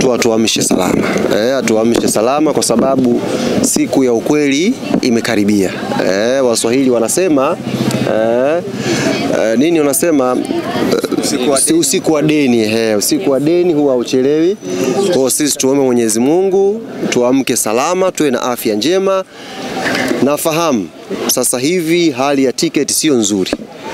tu atuamshe salama eh, atuamshe salama kwa sababu siku ya ukweli imekaribia. Eh, Waswahili wanasema eh, eh, nini wanasema eh, usiku wa deni eh, usiku wa deni huwa hauchelewi. Kwa hiyo sisi tuombe Mwenyezi Mungu tuamke salama, tuwe na afya njema. Nafahamu sasa hivi hali ya tiketi sio nzuri.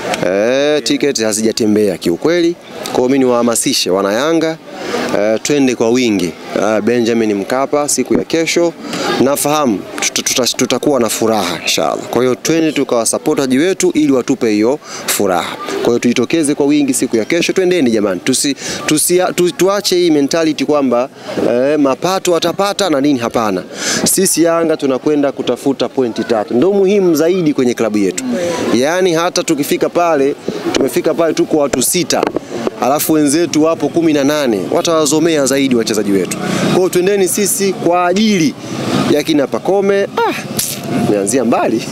Eh, tiketi hazijatembea kiukweli. Kwa hiyo mimi niwahamasishe wana Yanga eh, twende kwa wingi eh, Benjamin Mkapa siku ya kesho. Nafahamu tuta- tuta- tutakuwa na furaha inshallah. Kwa hiyo twende tukawasupport waji wetu ili watupe hiyo furaha. Kwa hiyo tujitokeze kwa wingi siku ya kesho, twendeni jamani, tusi, tusi, tu, tuache hii mentality kwamba eh, mapato watapata na nini. Hapana, sisi Yanga tunakwenda kutafuta pointi tatu, ndio muhimu zaidi kwenye klabu yetu. Yaani hata tukifika pale, tumefika pale tuko watu sita alafu wenzetu wapo kumi na nane watawazomea zaidi wachezaji wetu. Kwa hiyo twendeni sisi kwa ajili ya kina Pakome. Ah, meanzia mbali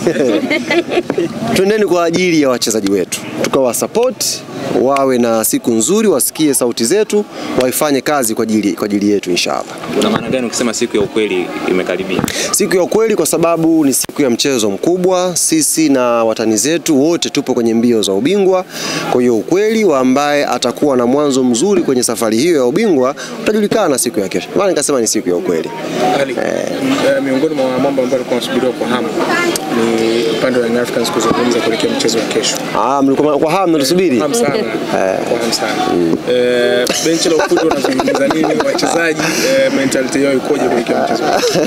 twendeni kwa ajili ya wachezaji wetu tukawasupport wawe na siku nzuri, wasikie sauti zetu, waifanye kazi kwa ajili kwa ajili yetu inshallah. Una maana gani ukisema siku ya ukweli imekaribia? Siku ya ukweli kwa sababu ni siku ya mchezo mkubwa. Sisi na watani zetu wote tupo kwenye mbio za ubingwa. Kwa hiyo ukweli wa ambaye atakuwa na mwanzo mzuri kwenye safari hiyo ya ubingwa utajulikana siku ya kesho. Maana nikasema ni siku ya ukweli. Ali, eh, miongoni mwa mambo ambayo alikuwa anasubiriwa kwa hamu ni upande wa Young Africans kuzungumza kuelekea mchezo wa kesho. Ah, mlikuwa kwa hamu mnatusubiri. Hamu sana. Kwa hamu sana. Eh, benchi la ufundi wanazungumza nini? Wachezaji eh, mentality yao ikoje kuelekea mchezo?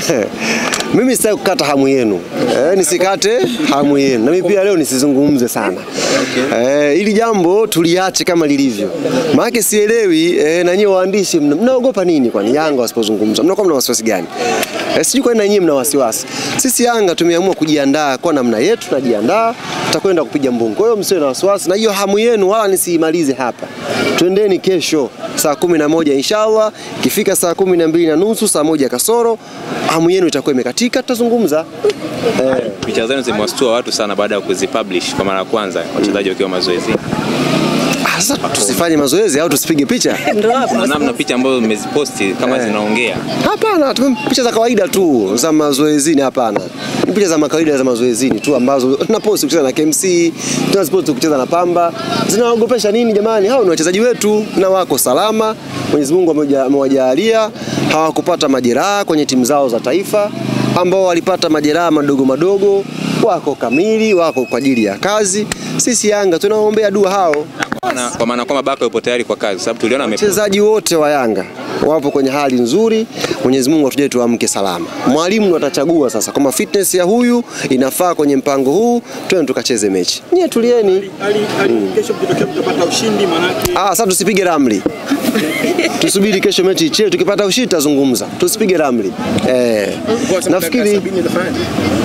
Mimi sitaki kukata hamu yenu eh, nisikate hamu yenu, na mimi pia leo nisizungumze sana eh, ili jambo tuliache kama lilivyo, maana sielewi eh, na nyinyi waandishi mna- mnaogopa nini? Kwani Yanga wasipozungumza mnakuwa mna wasiwasi gani? Eh, sijui kwa nini na nyinyi mna wasiwasi. Sisi Yanga tumeamua kujiandaa kwa namna yetu, tunajiandaa tutakwenda kupiga mbungu. Kwa hiyo msiwe na wasiwasi, na hiyo hamu yenu wala nisiimalize hapa. Twendeni kesho saa kumi na moja inshallah. Ikifika saa kumi na mbili na nusu saa moja kasoro, hamu yenu itakuwa imekatika, tutazungumza eh. Picha zenu zimewastua watu sana baada ya kuzipublish kwa mara ya kwanza, wachezaji wakiwa mazoezini. Ah, Sasa tusifanye mazoezi au tusipige picha? Kuna namna picha ambazo mmeziposti kama Eh. zinaongea. Hapana, tume picha za kawaida tu za mazoezini. Hapana, ni picha za kawaida za mazoezini tu ambazo tunaposti kucheza na KMC, tunaposti kucheza na Pamba. Zinaogopesha nini jamani? Hao ni wachezaji wetu na wako salama. Mwenyezi Mungu amewaja- amewajalia hawakupata majeraha kwenye timu zao za taifa. Ambao walipata majeraha madogo madogo wako kamili, wako kwa ajili ya kazi. Sisi Yanga tunaombea dua hao Na- Kwa maana kwamba Baka yupo tayari kwa kazi, sababu tuliona ame wachezaji wote wa Yanga wapo kwenye hali nzuri. Mwenyezi Mungu atuje tuamke salama. Mwalimu ndo atachagua sasa kama fitness ya huyu inafaa kwenye mpango huu, twende tukacheze mechi. Nyie tulieni. Ali, Ali, kesho mkitokea mtapata ushindi manake Ah, sasa tusipige ramli. Tusubiri kesho mechi icheze, tukipata ushindi tutazungumza. Tusipige ramli. Eh, nafikiri sabini itafanyaje?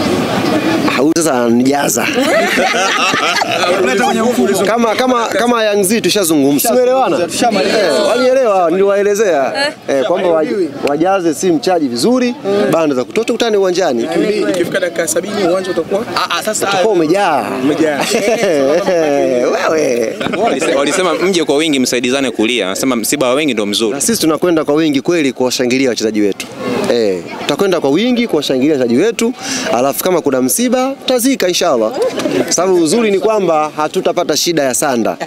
ah, huyu sasa ananijaza. kama kama kama Young Z tushazungumza. Tumeelewana? Eh, walielewa, niliwaelezea eh, kwamba waj- wajaze simu chaji vizuri, banda za kutosha, tukutane uwanjani. Ikifika dakika sabini uwanja utakuwa Utakuwa umejaa. umejaa. Wewe. Walise- walisema mje kwa wingi msaidizane kulia. Anasema msiba wa wengi ndio mzuri. Na sisi tunakwenda kwa wingi kweli kuwashangilia wachezaji wetu. Eh, tutakwenda kwa wingi kuwashangilia wachezaji wetu, alafu kama kuna msiba tutazika inshallah. Sababu uzuri ni kwamba hatutapata shida ya sanda.